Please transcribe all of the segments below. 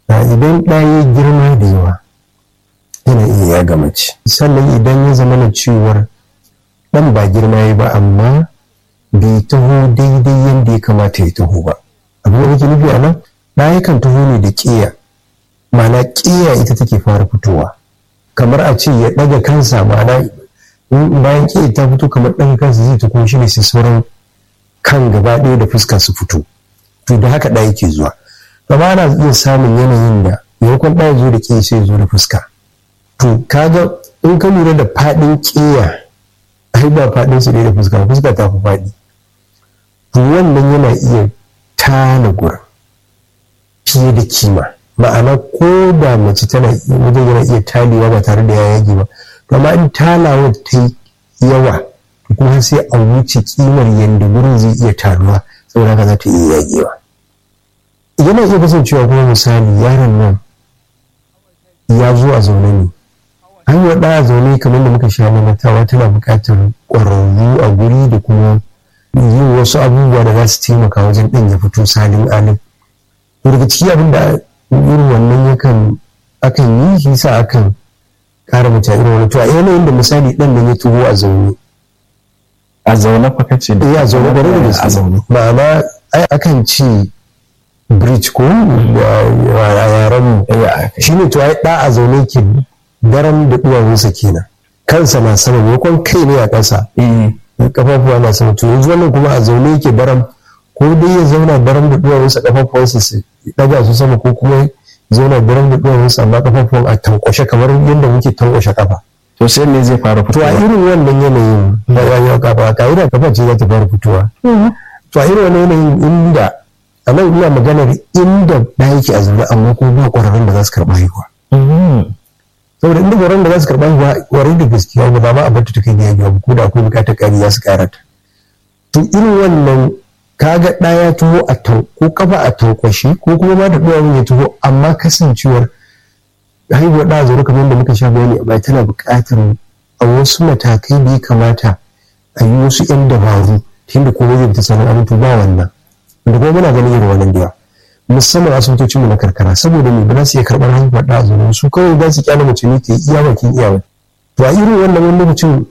idan ɗaya girma da yawa yana iya yaga mace sannan idan ya zama na cewar ɗan ba girma ya ba amma bai taho daidai yadda ya kamata ya taho ba abin da nake nufi a nan ɗaya kan taho ne da ƙiya ma'ana ƙiya ita take fara fitowa kamar a ce ya ɗaga kansa ma'ana bayan ƙiya ta fito kamar ɗaga kansa zai ta kuma shi ne sai sauran kan gaba ɗaya da fuska su fito to da haka ɗaya ke zuwa amma ana iya samun yanayin da maimakon ɗaya zo da ƙiya sai zo da fuska to kaga in ka lura da faɗin ƙiya ai ba faɗin su da fuska fuska ta fi faɗi to wannan yana iya tana gurin fiye da kima ma'ana ko da mace tana wajen yana iya talewa ba tare da ya yage ba to amma in talawa ta yi yawa to kuma sai a wuce kimar yadda gurin zai iya taruwa saboda haka za ta iya yagewa yana iya kasancewa kuma misali yaron nan ya zo a zaune ne hanyar ɗaya zaune kamar da muka sha mamatawa tana buƙatar ƙwararru a guri da kuma yin wasu abubuwa da za su taimaka wajen ɗan ya fito salin alin to daga ciki abin da irin wannan yakan akan yi shi sa akan ƙara mace irin wani to a yanayin da misali ɗan nan ya tuho a zaune a zaune fa kace da ya zaune gwarai da gaske a zaune ma'ana ai akan ce bridge ko a yaren mu shine to ai ɗa a zaune ke daren da duwawunsa kenan kansa na sama maimakon kai ne a ƙasa kafafuwa na sama to yanzu wannan kuma a zaune yake daram ko dai ya zauna daram da duwawunsa kafafuwansa su daga su sama ko kuma zauna daram da duwawunsa amma kafafuwan a tankwashe kamar yadda muke tankwashe kafa to sai ne zai fara to a fitowa irin wannan yanayin da ya kafa ka'ida kafa ce za ta fara fitowa to a irin wannan yanayin inda a nan ina maganar inda da yake a zaune amma kuma ba ƙwararrun da za su karɓa haihuwa saboda inda gwaron da za su karɓa ba warai da gaskiya ba ma a bar ta kai da yaji ko da akwai bukatar ƙari za su ƙara ta to irin wannan kaga ɗaya taho a tau ko kafa a tankwashe ko kuma ma da ɗuwa ya taho amma kasancewar haihuwar ɗa zaune kamar yadda muka sha bayani a baya tana buƙatar a wasu matakai da ya kamata a yi wasu 'yan dabaru ta yadda komai zai fita sanin abin to ba wannan da kuma muna ganin irin wannan da yawa musamman asibitocin mu na karkara saboda me ba za su iya karɓar haihuwar da azumi su kawai za su kyale mace ne ke iya bakin iyawa to a irin wannan wani lokacin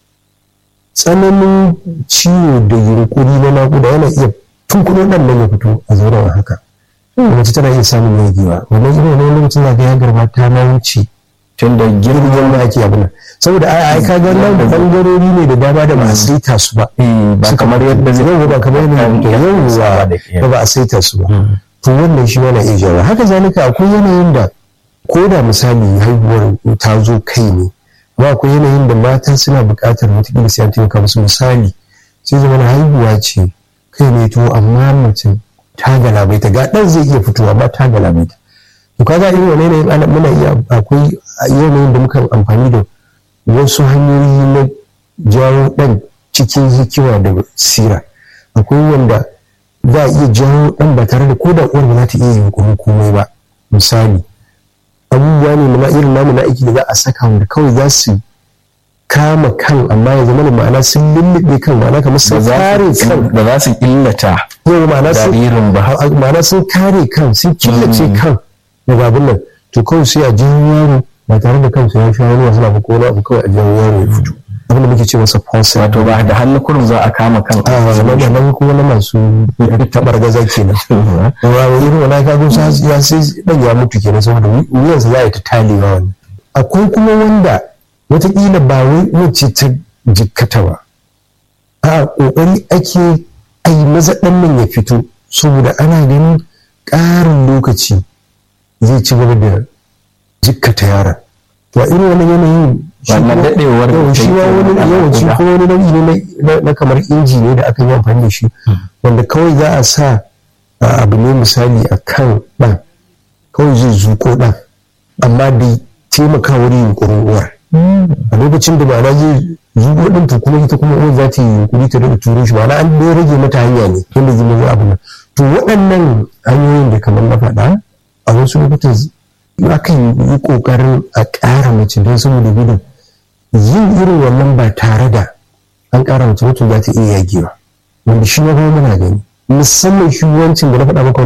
tsananin ciwo da yunkuri na naƙuda yana iya tunkuɗo ɗan nan ya fito a zauren haka mace tana iya samun yagewa wannan irin wannan lokacin za ka ya garba ta ma wuce tun da girman girgin da ake abin nan saboda ai ai ka ga nan da bangarori ne da dama da ba a saita su ba ba kamar yadda zai yau ba kamar yadda yau ba ba a saita su ba to wannan shi yana iya jawo haka zalika akwai yanayin da ko da misali haihuwar ta zo kai ne ba akwai yanayin da mata suna buƙatar wataƙila sai an taimaka musu misali sai zama haihuwa ce kai ne to amma mace ta galabaita ga ɗan zai iya fitowa ba ta galabaita to kaga irin wani yanayin ana muna iya akwai yanayin da muka amfani da wasu hanyoyi na jawo ɗan cikin hikima da sira akwai wanda za a iya jawo ɗan ba tare da ko da uwar ba za ta iya yin komai ba misali abubuwa ne na irin namu na aiki da za a saka wanda kawai za su kama kan amma ya zama da ma'ana sun lullube kan ma'ana kamar sun kare kan ba za su illata yau ma'ana sun jaririn ba ma'ana sun kare kan sun killace kan daga abin nan to kawai sai a jawo yaro ba tare da kansu ya sha wani wasu abu ko wani abu kawai a jawo yaro ya fito abin da muke ce masa pulse wato ba da hannu kurum za a kama kan a zama da nan kuma na masu tabar gaza kenan wa irin wani ka gusa ya sai dan ya mutu kenan saboda wuyansa za a yi ta talewa wani akwai kuma wanda watakila ba wai wacce ta jikkata ba a kokari ake a yi maza ɗan nan ya fito saboda ana ganin ƙarin lokaci zai ci gaba da jikkata yaran to a irin wani yanayin wannan dadewar yau shi ma wani yawanci ko wani nau'i ne na kamar inji ne da aka yi amfani da shi wanda kawai za a sa abu ne misali a kan ɗan kawai zai zuko ɗan amma da taimaka wurin yunkurin uwar a lokacin da ma'ana zai zuko ɗin to kuma ita kuma uwar za ta yi yunkuri ta daga turo shi ma'ana an dai rage mata hanya ne yadda zai mai abu nan to waɗannan hanyoyin da kamar na faɗa a wasu lokutan akan yi ƙoƙarin a ƙara mace don saboda gudun yin irin wannan ba tare da an ƙara mace mutum za ta iya yagewa wanda shi ma kuma muna gani musamman shi wancan da na faɗa maka